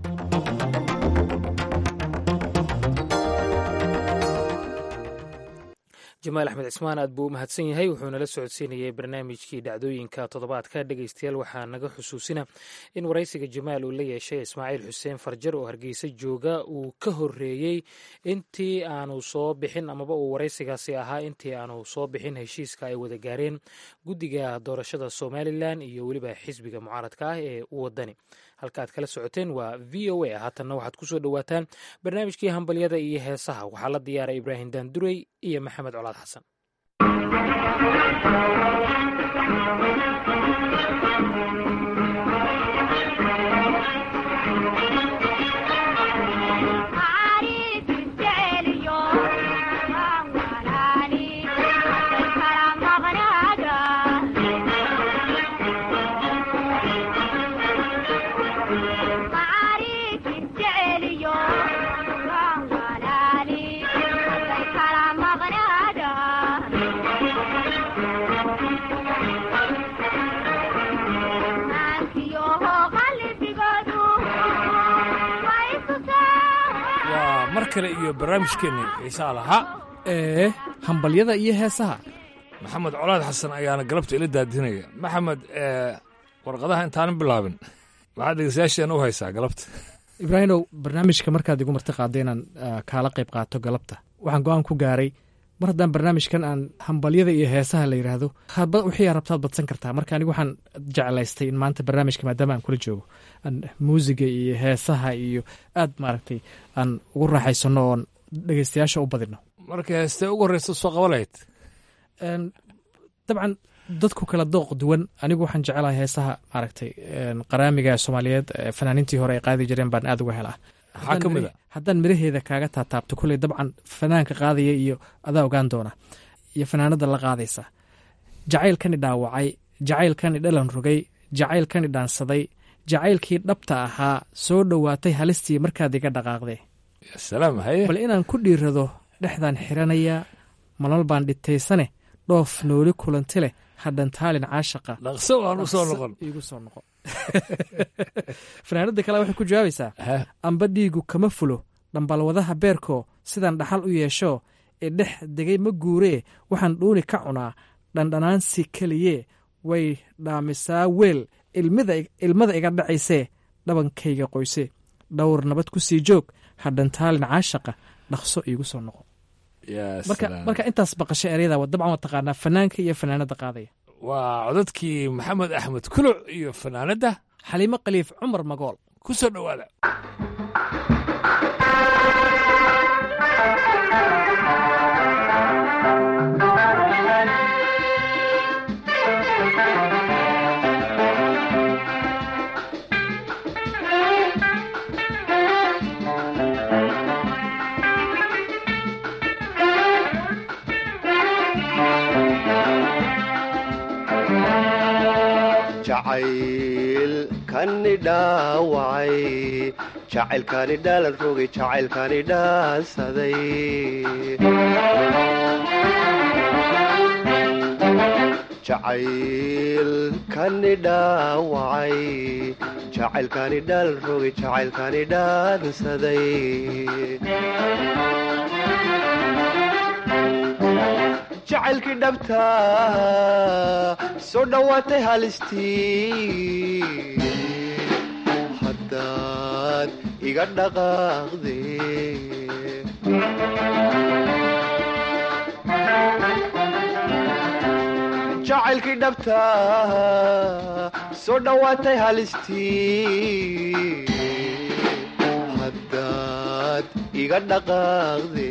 jamaal axmed cismaan aad buu u mahadsan yahay wuxuu nala socodsiinayay barnaamijkii dhacdooyinka toddobaadka dhegaystayaal waxaa naga xusuusina in waraysiga jamaal uu la yeeshay ismaaciil xuseen farjar oo hargeysa jooga uu ka horeeyey intii aanu soo bixin amaba uu waraysigaasi ahaa intii aanu soo bixin heshiiska ay wada gaareen guddiga doorashada somalilan iyo weliba xisbiga mucaaradka ah ee wadani halka aad kala socoteen waa v o a haatanna waxaad kusoo dhowaataan barnaamijkii hambalyada iyo heesaha waxaa la diyaaray ibraahim daandurey iyo maxamed colaad xasan waa mar kale iyo barnaamijkeenni xiisaa lahaa ee hambalyada iyo heesaha maxamed colaad xasan ayaana galabta ila daadinaya maxamed warqadaha intaanan bilaabin maxaad dhegeystayaasheena u haysaa galabta ibraahimow barnaamijka markaad igu marti qaadda inaan kaala qayb qaato galabta waxaan go-aan ku gaaray mar haddaan barnaamijkan aan hambalyada iyo heesaha la yidhaahdo wixii rabtaad badsan kartaa marka anigu waxaan jeclaystay in maanta barnaamijka maadaama aan kula joogo aan muusiga iyo heesaha iyo aad maaragtay aan ugu raaxaysano oon dhegeystayaasha u badino marka heestee ugu horreysa soo qaba lahayd dabcan dadku kala dooq duwan anigu waxaan jecelahay heesaha maaragtay qaraamiga soomaaliyeed fanaaniintii hore ay qaadi jireen baan aad uga helaa maxaa ka mid a haddaan miraheeda kaaga taataabto kulley dabcan fanaanka qaadaya iyo adaa ogaan doona iyo fanaanada la qaadaysa jacaylkani dhaawacay jacaylkani dhalan rogay jacaylkani dhaansaday jacaylkii dhabta ahaa soo dhowaatay halistii markaad iga dhaqaaqdee salaam haye bal inaan ku dhiirado dhexdaan xiranayaa malal baan dhitaysane dhoof nooli kulanti leh hadhantaalin caashaqa dhaqso waan u soo noqon iigu soo noqon fanaanada kale waxay ku jawaabaysaa amba dhiigu kama fulo dhambalwadaha beerkoo sidaan dhaxal u yeesho ee dhex degay ma guuree waxaan dhuuni ka cunaa dhandhanaansi keliyee way dhaamisaa weel ilmada iga dhacaysee dhabankayga qoyse dhowr nabad ku sii joog hadhantaalin caashaqa dhaqso iigu soo noqon marka intaas baqasho eryada dabcan waa taqaanaa fanaanka iyo fanaanada qaadaya waa codadkii maxamed axmed kuluc iyo fanaanadda xaliimo khaliif cumar magool ku soo dhowaada jacaylkani dhaawacay jacaylkani dhaalan rogay jacaylkani dhaansaday jacaylkani dhaawacay jacaylkani dhaalan rogay jacaylkani dhaansaday jacaylkii dhabta soo dhowaatay halistii haddaad iga dhaqaaqde jacaylkii dhabta soo dhowaatay halistii haddaad iga dhaqaaqde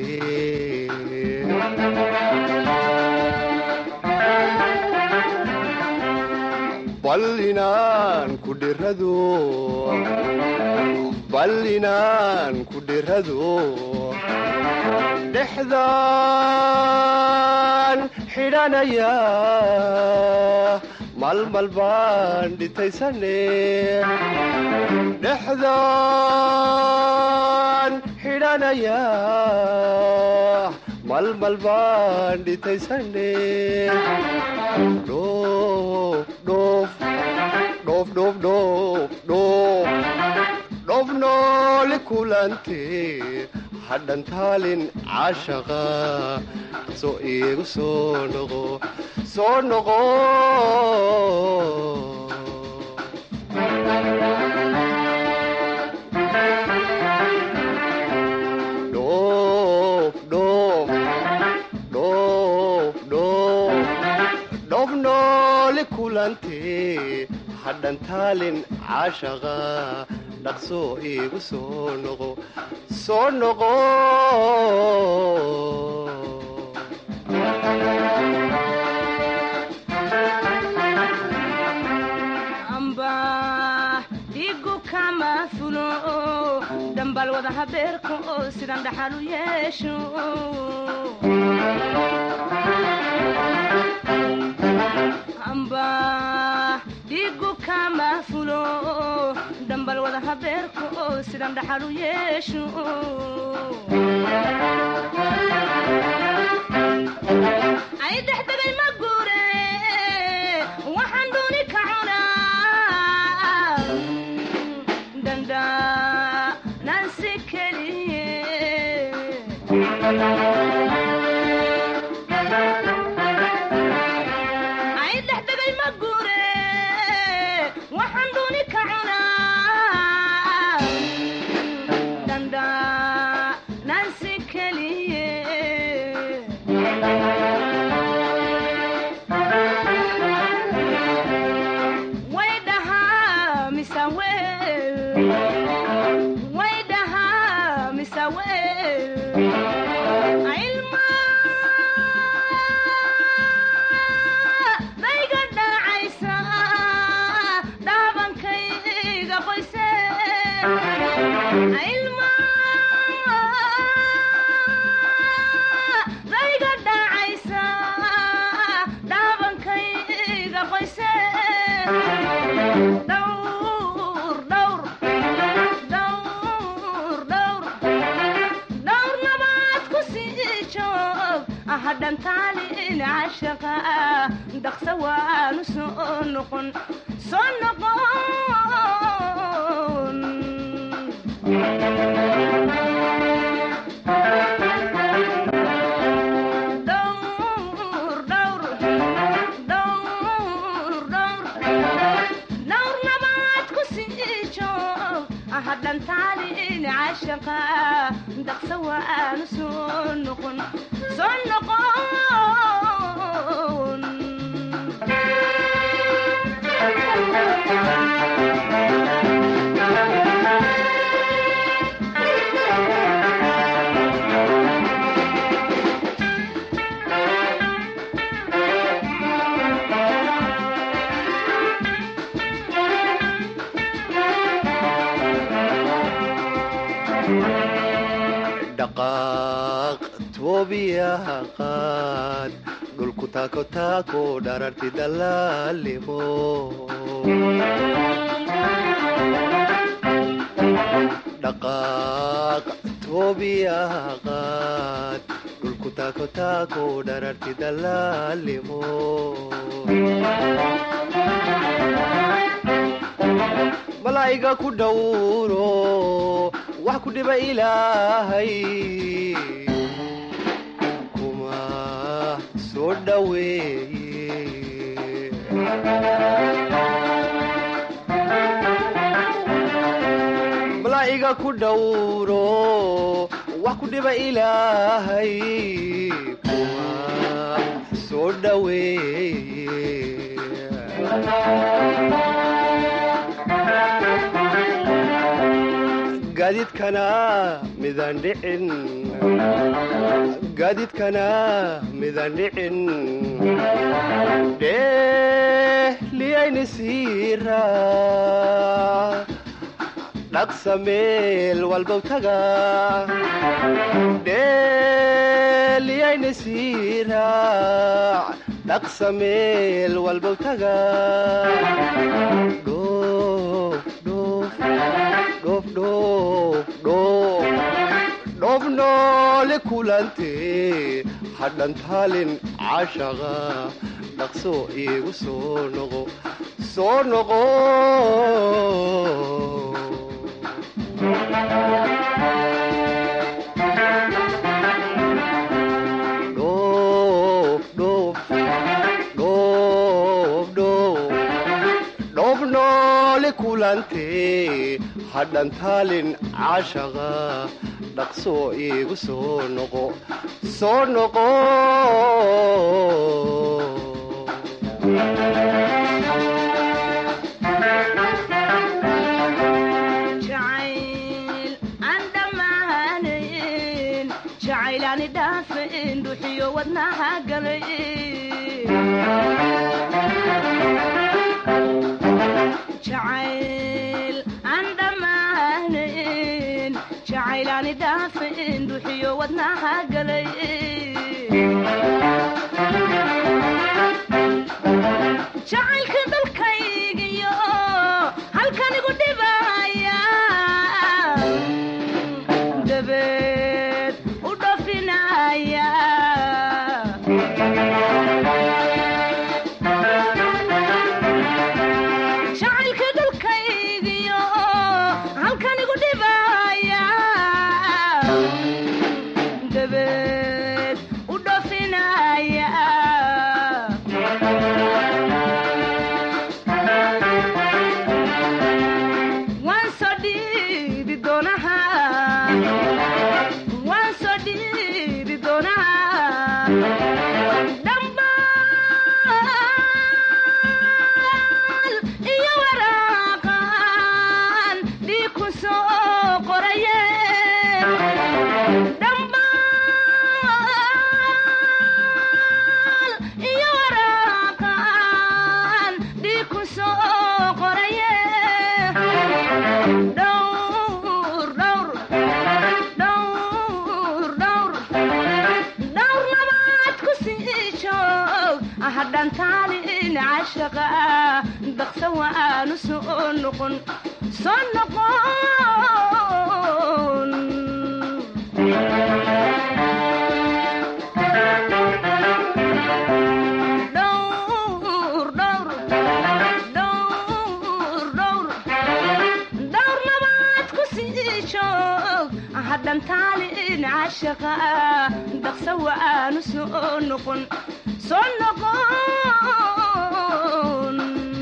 bal inaan ku dhirado bal inaan ku dhirado dhexdaan xidhanaya malmal baan dhitaysane dhexdaan xidhanaya malmal baan dhitaysane dhoof nooli kulante hadhantaalin caashaqa soo iigu soo noqo soo noqo dhoof nooli kulante hadhantaalin caashaqa dhaqsoo iigu soo noqo soo noqo amba dhigu kama fulo dhambal wada habeerka oo sidan dhaxal u yeesho amba dhigu kama fulo dhambal wada habeerka oo sidan dhaxal u yeesho ay dhexdegay ma guure way dhahaa mise weel ilma dayga dhacaysa dhaabankayga qoyse ilma dayga dhacaysa dhaabankayga qoyse dhowr dhowr dhowr dhowr dhowr nabaad ku sii joog ahadhantaalin cashaqa dhaqsa waanu soo noqon soo noqon dhowr dhowr dhowr dhowr dhowr nabaad ku sii joog ahadhantaalin cashaqa dhaqsa waanu soo noqon soo noqon dhaqaaq toobiyaha qaad dhulku taako taako dhararti dalaalimo dhaqaaq toobiyaha qaad dhulku taako taako dhararti dalaalimo malaa'iga ku dhowro wax ku dhiba ilaahay kuma soo dhoweeye malaa'iga ku dhowro wax ku dhiba ilaahay kuma soo dhoweeye gaadiidkana midaan dhicin gaadiidkana midaan dhicin dhehliyayni siira dhaqsa meel walbow taga dhehliyayni siira dhaqsa meel walbow taga dhoof noole kulante hadhantaalin cashaqa dhaqso iigu soo noqo soo noqo dhoof noole kulante hadhantaalin cashaqa dhaqso iigu soo noqo soo noqo jacayl aan dhammaanayn jacaylaani dhaafayn dhuxiyo wadnaha galay jacayl aan dhammaanayn jacaylaani dhaafayn dhuxiyo wadnaha galay jacaylka dalkaygiyo halkanigu dhibaya dabeed u dhafinaya jacaylka dalkaygiyo halkanigu dhibaya dabeed u dhafinaya hadhantaalin cashaqa daqsa waanu soo noqon soo noqon hadhantaalin cashaqa daqsa waanu soo noqon soo noqon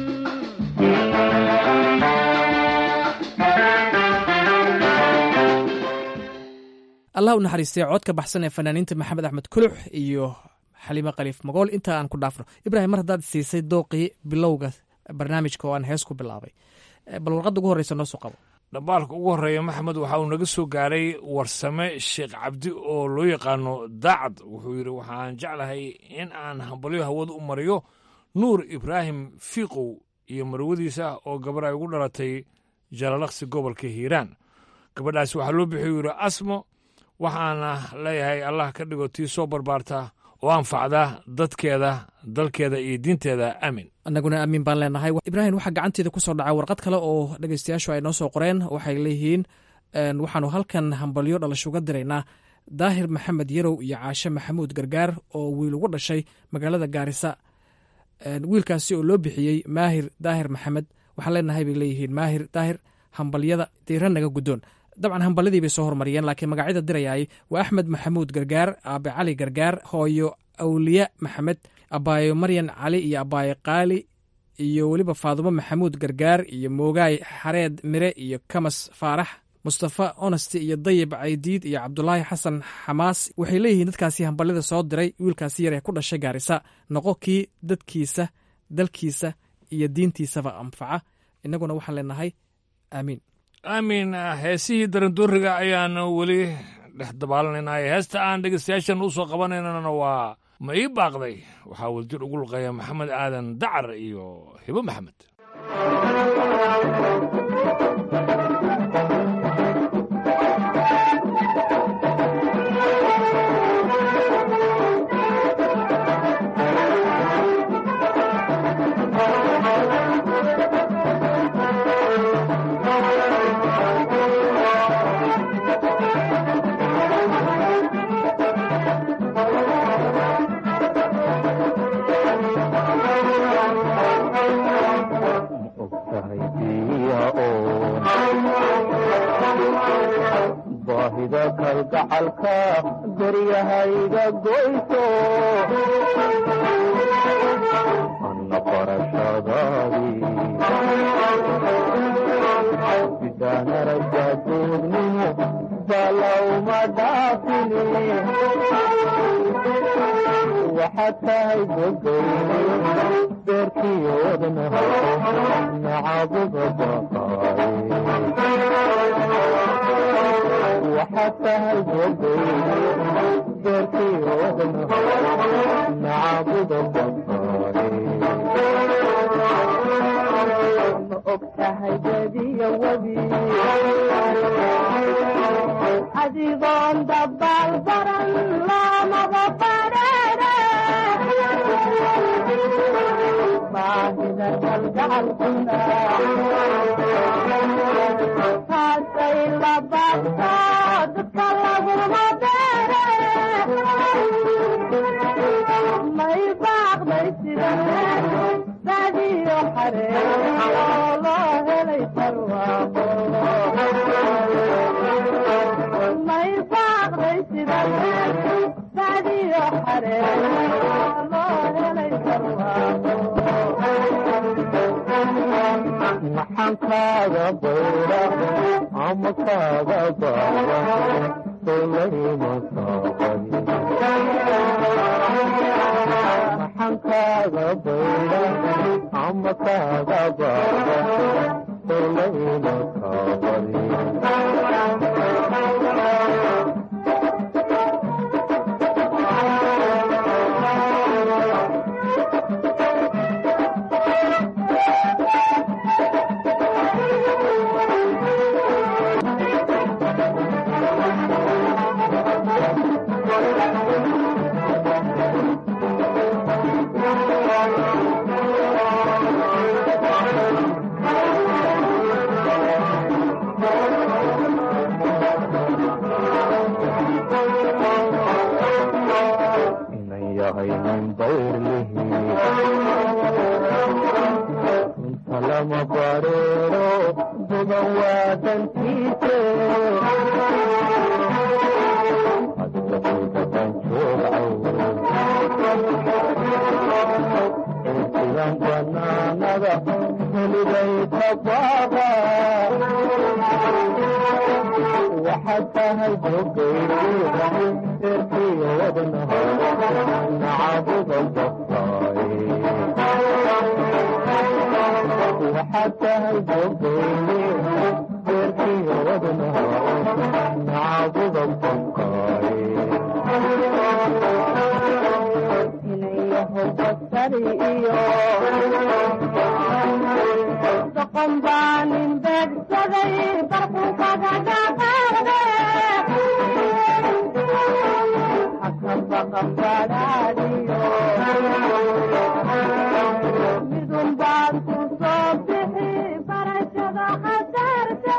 allah u naxariistay codka baxsan ee fanaaniinta maxamed axmed kulux iyo xaliime khaliif magool inta aan ku dhaafno ibraahim mar haddaad siisay dooqii bilowga barnaamijka oo aan hees ku bilaabay bal warqadda ugu horreysa noo soo qabo dhambaalka ugu horreeya maxamed waxa uu naga soo gaaray warsame sheekh cabdi oo loo yaqaano daacad wuxuu yidhi waxaan jeclahay in aan hambalyo hawada u mariyo nuur ibraahim fiiqow iyo marwadiisa oo gabar ay ugu dhalatay jalalaqsi gobolka hiiraan gabadhaasi waxaa loo bixiyu yidhi asmo waxaana leeyahay allah ka dhigo tii soo barbaarta oo anfacda dadkeeda dalkeeda iyo diinteeda aamin annaguna aamin baan leenahay ibraahim waxaa gacanteeda ku soo dhacay warqad kale oo dhegeystayaashu ay noo soo qoreen waxay leeyihiin waxaanu halkan hambalyo dhalashuga diraynaa daahir maxamed yarow iyo caashe maxamuud gargaar oo wiil ugu dhashay magaalada gaarisa wiilkaasi oo loo bixiyey maahir daahir maxamed waxaan leenahay bay leeyihiin maahir daahir hambalyada diira naga guddoon dabcan hambalyadii bay soo hormariyeen laakiin magacyada dirayaay waa axmed maxamuud gargaar aabe cali gargaar hooyo awliya maxamed abaayo maryan cali iyo abaayo qaali iyo weliba faadumo maxamuud gargaar iyo moogaay xareed mire iyo kamas faarax mustafa onesti iyo dayib caydiid iyo cabdulaahi xasan xamaas waxay leeyihiin dadkaasi hambalyada soo diray wiilkaasi yar ee ku dhashay gaarisa noqo kii dadkiisa dalkiisa iyo diintiisaba anfaca innaguna waxaan leenahay aamiin aamin heesihii darandooriga ayaan weli dhex dabaalanaynaa heesta aan dhegeystayaashan u soo qabanaynana waa ma ii baaqday waxaa waljir ugu luqeeya maxamed aadan dacar iyo hibo maxamed baahida kalgacalka daryahayga goyso anna barashadaadii sidaanaraja duugnimo balawma dhaafini waxaad tahay gogay beerkiyoodna nacabuga baqaaye waxaad tahay gogay beerkiyoodna nacabuga baqaaye ma og tahay badiya wadi adigoon dabaal baran loomaba badheere baahida kalgacalkuna taasay la baabto dadka laguma beere may baaqday sida badiyo xaree oo loo helay barwaaqo may baaqday sida badiyo xaree oo loo helay barwaaqo maxaan kaaga bayra ama kaaga baaba solayma saaban maxaan kaaga bayra ama kaaga baaba solayma saaban lama bareero bogan waa dantiise adlakudaban joogcaw intigan banaanada heliday tabaaqa waxaad tahay bogayda erkiyo wadnaha nacabudan baftaaye waxaad tahay bogayde erkiyo wadnaha nacabudan baftaaye basari iyo doqon baa nin beegsaday barku kaga dhaqaaqde hakabaqabadhaadiyo midun baad ku soo bixi barashada khasaarte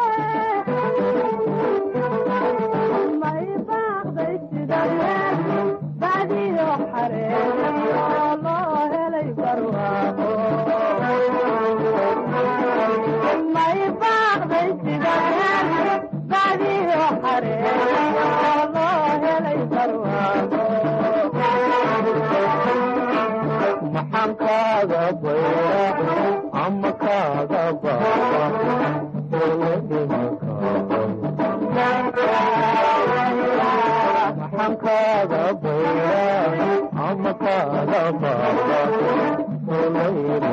may baaqday sida badiyo xareeyo loo helay barwaaqo may baaqday sida badiyo xareeyo loo helay barwaaqo maxaan kaaga bayra ama kaaga baaba ole maxaan kaaga bayra ama kaaga baaba ole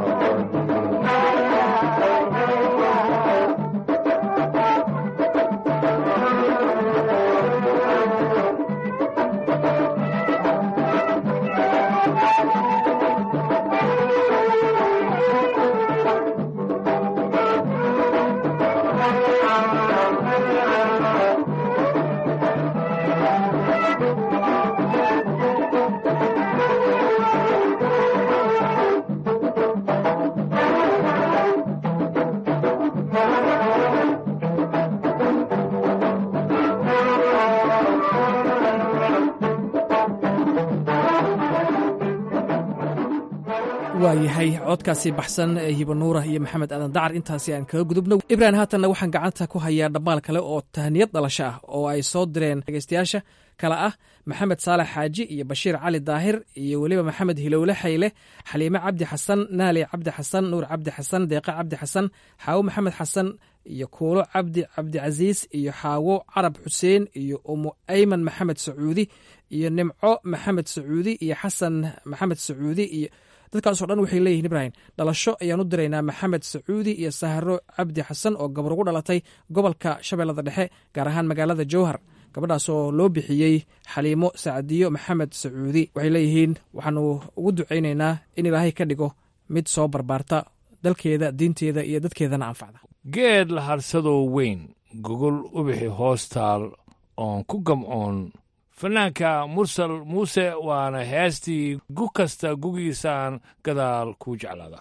waa yahay codkaasi baxsan ee hibanuura iyo maxamed aadan dacar intaasi aan kaga gudubno ibrahim haatanna waxaan gacanta ku hayaa dhammaal kale oo tahniyad dhalasho ah oo ay soo direen dhegeystayaasha kale ah maxamed saalax xaaji iyo bashiir cali daahir iyo weliba maxamed hilowle xayle xaliime cabdi xasan naali cabdi xasan nuur cabdi xasan deeqa cabdi xasan xaawo maxamed xasan iyo kuulo cabdi cabdicasiis iyo xaawo carab xuseen iyo umu ayman maxamed sacuudi iyo nimco maxamed sacuudi iyo xasan maxamed sacuudi iyo dadkaasoo dhan waxay leeyihin ibrahim dhalasho ayaan u diraynaa maxamed sacuudi iyo sahro cabdi xasan oo gabar ugu dhalatay gobolka shabeellada dhexe gaar ahaan magaalada jowhar gabadhaas oo loo bixiyey xaliimo sacdiyo maxamed sacuudi waxay leeyihiin waxaanu ugu ducaynaynaa in ilaahay ka dhigo mid soo barbaarta dalkeeda diinteeda iyo dadkeedana anfacda geed la harsadoo weyn gogol ubixi hoostaal oon ku gamcoon fanaanka mursal muuse waana heestii gu kasta gugiisaan gadaal kuu jeclaada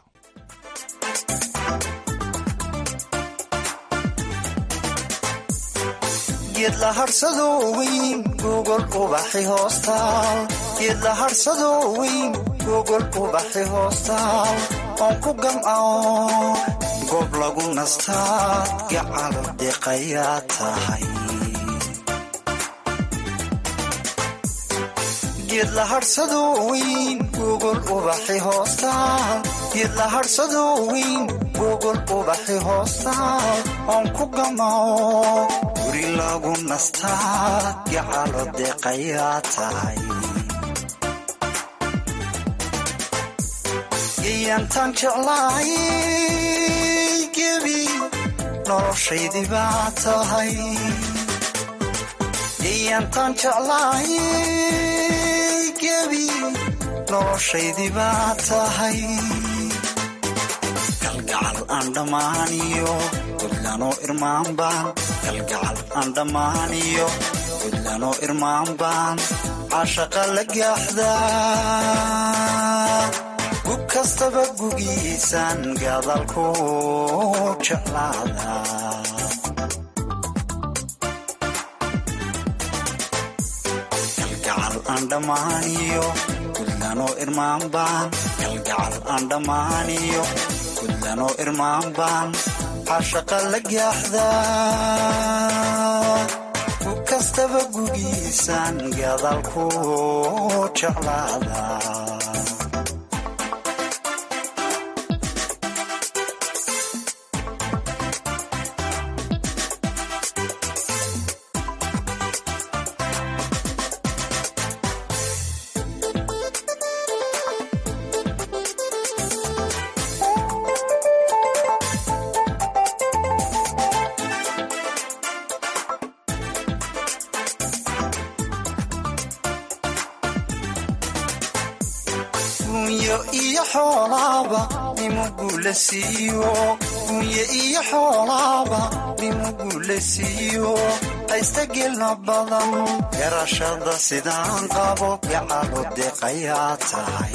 geed la harsadoo weyn gogol ubaxi hoostaal geed la harsadoo weyn gogol ubaxi hoostaal oon ku gamcao goob lagu nastaa gacalo deeqayaa tahay geed la harsadoo weyn gogol ubaxi hoostaal geed la harsadoo weyn gogol ubaxi hoostaal oon ku gamao guri lagu nastaa gacalo deeqayaa tahay geyantaan jeclaay gebi noloshaydii baa tahay geyantaan jeclaay gebi noloshaydii baa tahay galgacal aan dhammaaniyo gudlanoo irmaan baan galgacal aan dhammaaniyo gudlanoo irmaan baan cashaqa la gaaxdaa gub kastaba gugiisaan gadalku jeclaada galgacal aan dhammaaniyo gudlanoo irmaan baan kalgacal aan dhammaaniyo gudlanoo irmaan baan cashaqa la gaaxdaa ku kastaba gugiisaan gadaal ku jeclaada gunyo iyo xoolaaba nimugula siiyo gunye iyo xoolaaba nimugula siiyo haysta gelna badan garashada sidaan qabo gacalo deeqayaa tahay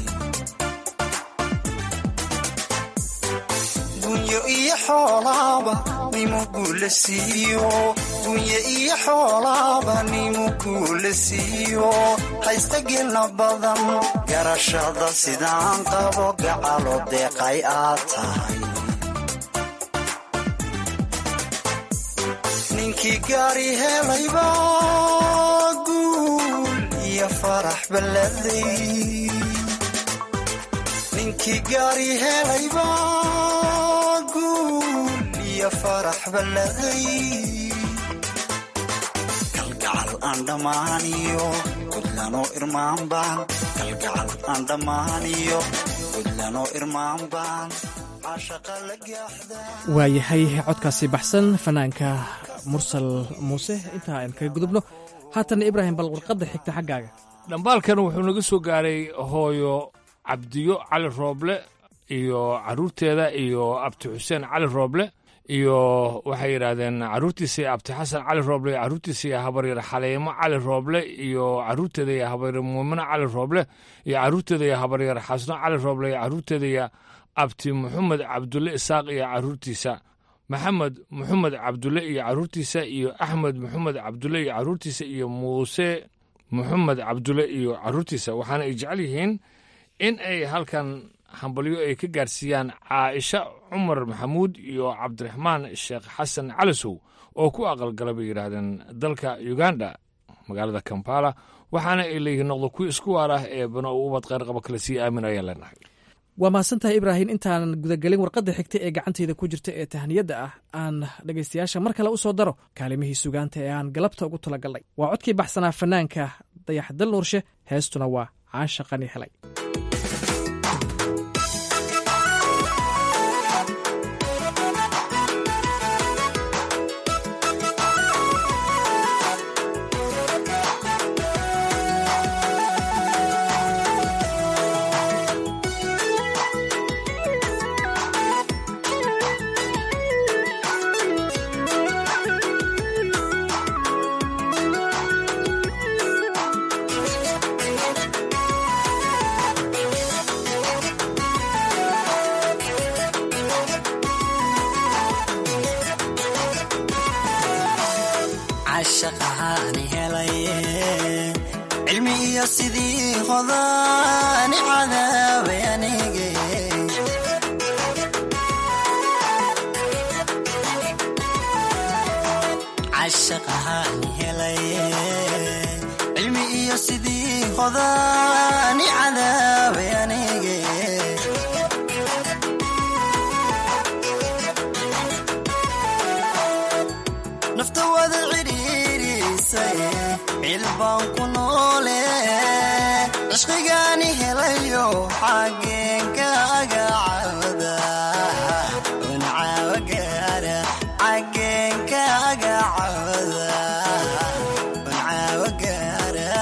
gunyo iyo xoolaaba nimugula siiyo gunye iyo xoolaaba nimugula siiyo haysta gelna badan garashada sidaan qabo gacalo deeqay aad tahay ninkii gaari helayba guul iyo farax balladay ninkii gaari helayba guul iyo farax balladay kalgacal aan dhammaaniyo gudlanoo irmaan baan kalgacal aan dhammaaniyo gudlanoo irmaan baan cashaqa la gaaxdaa waayahay codkaasi baxsan fanaanka mursal muuse intaa aan kaga gudubno haatanna ibraahim bal warqadda xigta xaggaaga dhambaalkan wuxuu naga soo gaaray hooyo cabdiyo cali rooble iyo caruurteeda iyo abti xuseen cali rooble iyo waxay yidhaahdeen caruurtiisa abti xasan cali rooble iyo caruurtiisa iyo habaryar xaleemo cali rooble iyo caruurteeda iyo habaryar muumino cali rooble iyo caruurteeda iyo habaryar xasno cali rooble iyo caruurteeda iyo abti maxamed cabdulle isaaq iyo caruurtiisa maxamed maxamed cabdulle iyo caruurtiisa iyo axmed maxamed cabdulle iyo caruurtiisa iyo muuse maxamed cabdulle iyo caruurtiisa waxaana ay jecel yihiin in ay halkan hambalyo ay ka gaarsiiyaan caaisha cumar maxamuud iyo cabdiraxmaan sheekh xasan calisow oo ku aqalgala bay yidhaahdeen dalka uganda magaalada kampala waxaana ay leeyihiin noqdo kuwi isku waar ah ee bano u ubad qayrqaba kale sii aamin ayaan leenahay waa mahadsantahay ibraahim intaanan gudagelin warqadda xigta ee gacantayda ku jirta ee tahniyadda ah aan dhegaystayaasha mar kale u soo daro kaalimihii sugaanta ee aan galabta ugu talagalnay waa codkii baxsanaa fanaanka dayaxdal nuurshe heestuna waa caanshaqani helay cashaqahaani helaye cilmi iyo sidii hodaani cadaabay anige cashaqahaani helaye cilmi iyo sidii hodaani cadaabay anige nafta wada cidhiirisay cilbaan ku noole cishqigaani helayo xageenkaaga cawda uncaawa gaara xageenkaaga cawda uncaawa gaara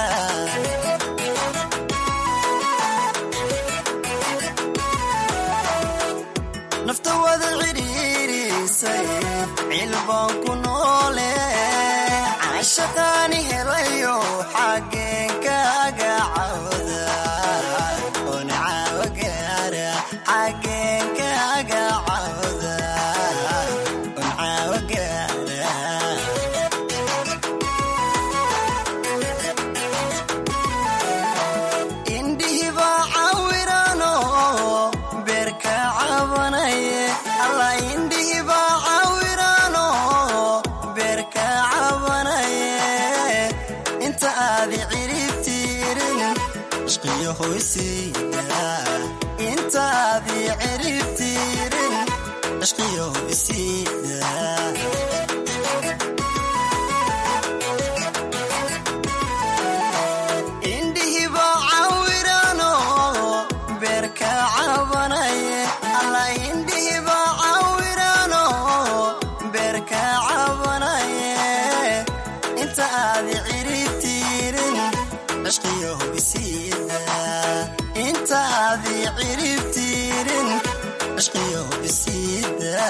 nafta wada cidhiirisay cilbaan ku noole cashaqaani helayo xageenkaaga cawda uncaawa gaara xageenkaaga cawda uncaawa gaara indhihi cishqiyo isiida indhihiba cawirano beerka cabanaye alla indhihiba cawirano beerka cabanaye inta aad ciribtiirin cishqiyo isiida inta aad ciribtiirin cishqiyo isiida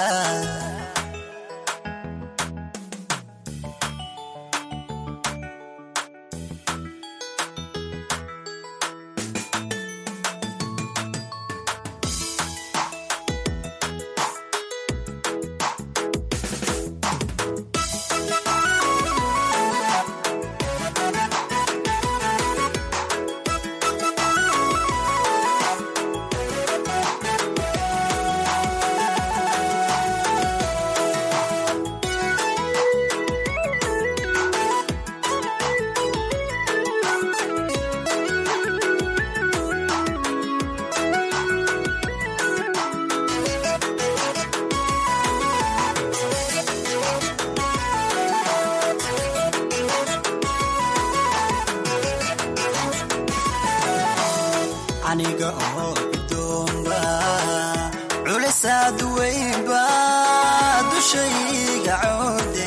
aniga oo gudoomba culisaad weynba dushayga coode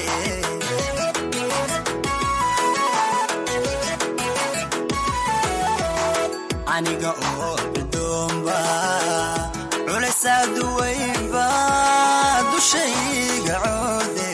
aniga oo gudoomba culisaad weynba dushayga coode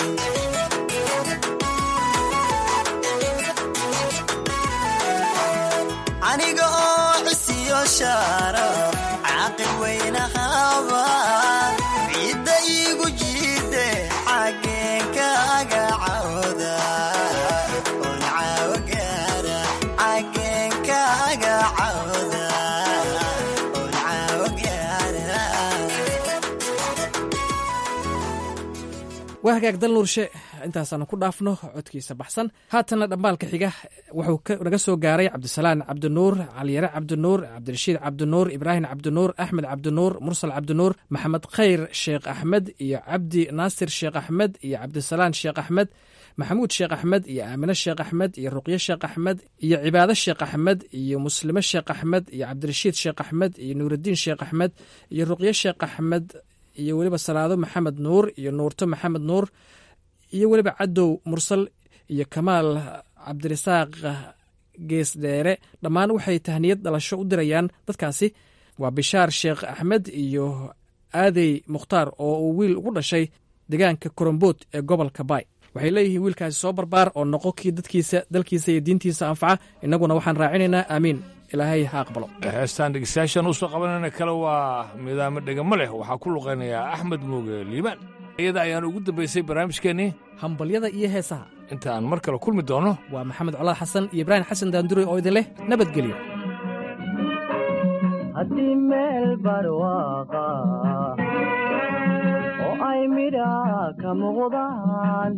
aniga oo cisiyo shaara caaqil weynahaba cidda iigu jiide xageenkaaga cawda oon caawo gaara xageenkaaga cawda oon caawo gaara waa hagaag dal nuurshe intaasaanu ku dhaafno codkiisa baxsan haatanna dhambaalka xiga wuxuu naga soo gaaray cabdisalaan cabdinuur caliyare cabdinuur cabdirashiid cabdinuur ibraahim cabdinuur axmed cabdinuur mursal cabdinuur maxamed khayr sheekh axmed iyo cabdi naasir sheekh axmed iyo cabdisalaan sheekh axmed maxamuud sheekh axmed iyo aamine sheekh axmed iyo ruqye sheekh axmed iyo cibaado sheekh axmed iyo muslime sheekh axmed iyo cabdirashiid sheekh axmed iyo nuuraddiin sheekh axmed iyo ruqye sheekh axmed iyo weliba salaado maxamed nuur iyo nuurto maxamed nuur iyo weliba cadow mursal iyo kamaal cabdirasaaq geesdheere dhammaan waxay tahniyad dhalasho u dirayaan dadkaasi waa bishaar sheekh axmed iyo aadey mukhtaar oo uu wiil ugu dhashay deegaanka korombood ee gobolka baay waxay leeyihiin wiilkaasi soo barbaar oo noqo kii dadkiisa dalkiisa iyo diintiisa anfaca innaguna waxaan raacinaynaa aamiin ilaahay ha aqbalo heestaan dhegeystayaashan usoo qabanayna kale waa midaamo dhegamo leh waxaa ku luqaynayaa axmed muuge liibaan iyada ayaan ugu dambaysay barnaamijkeennii hambalyada iyo heesaha inta aan mar kale kulmi doono waa maxamed colaad xasan iyo ibraahim xasan daandure oo idin leh nabadgelyo haddii meel barwaaqa oo ay midha ka muuqdaan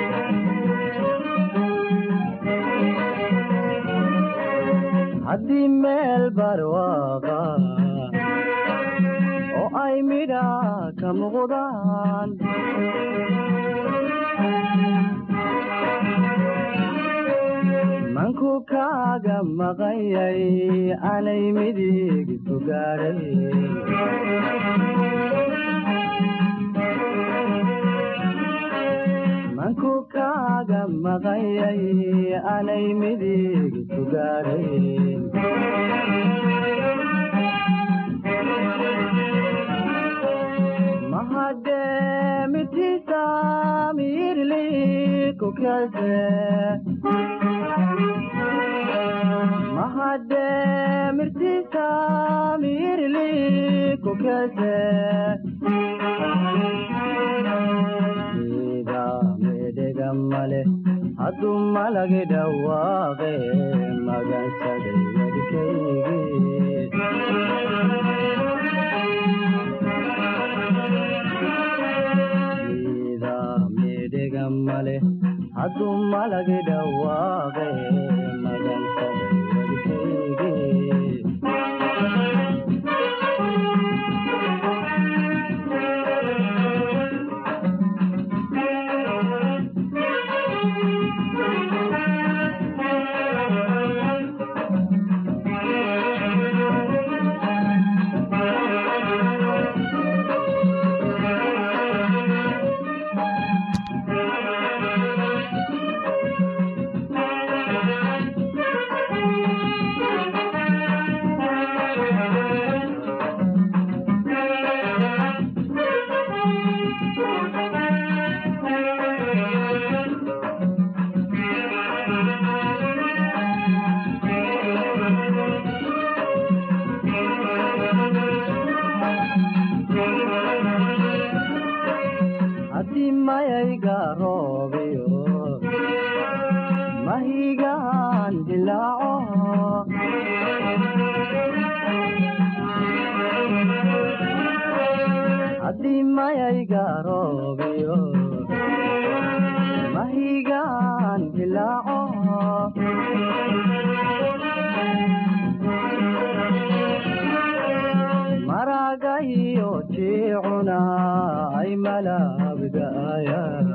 haddii meel barwaaqa oo ay midha ka muuqdaan manku kaaga maqanyay anay midig sugaaray manku kaaga maqanyay anay midig sugaaray mahademitiisa miirli kukase mahademirtiisa miirli kukase ida medhega male hadduu malagi dhawaaqe magansaday wadkaygi ida medhega male hadduu malagi dhawaaqe magansaday wadkaygi mayayga roobiyo mahigaan dilaaco haddii mayayga roobiyo mahigaan dilaaco maraga iyo jiicuna ay malaabdaayaan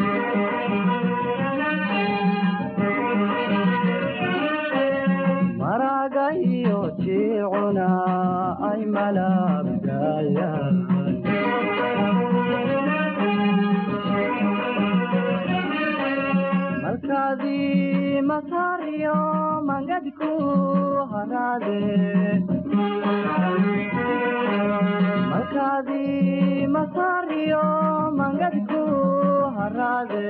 maraga iyo jiicuna ay malaabdaayaan malkaadii masaariyo mangadku haraade malkaadii masaariyo mangadku haraade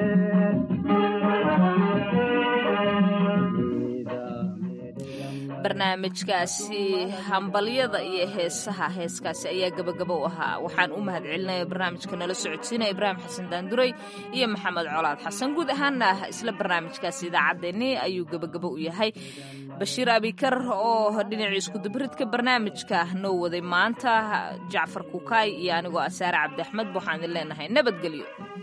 barnaamijkaasi hambalyada iyo heesaha heeskaasi ayaa gebagabo u ahaa waxaan u mahad celinaya barnaamijka nala socodsiinaya ibraahim xasan daanduray iyo maxamed colaad xasan guud ahaana isla barnaamijkaasi idaacaddeenni ayuu gebagabo u yahay bashiir abikar oo dhinacii iskudubaridka barnaamijka noo waday maanta jacfar kukaay iyo anigoo asaare cabdi axmed waxaan idin leenahay nabadgelyo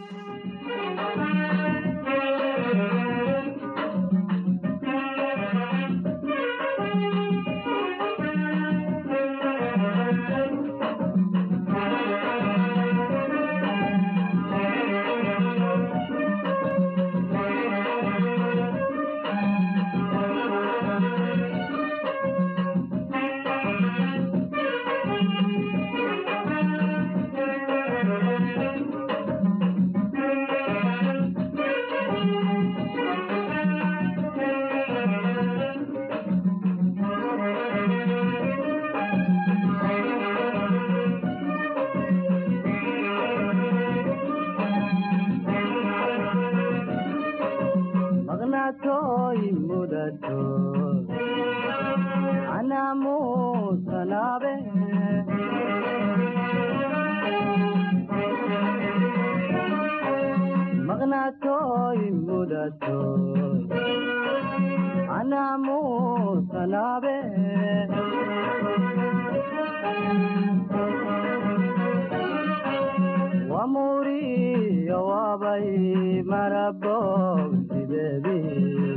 maqnaatooy mudato anaamuusanaabe maqnaatooy mudato anaamuusanaabe wamuriyo wabay marabog sideedii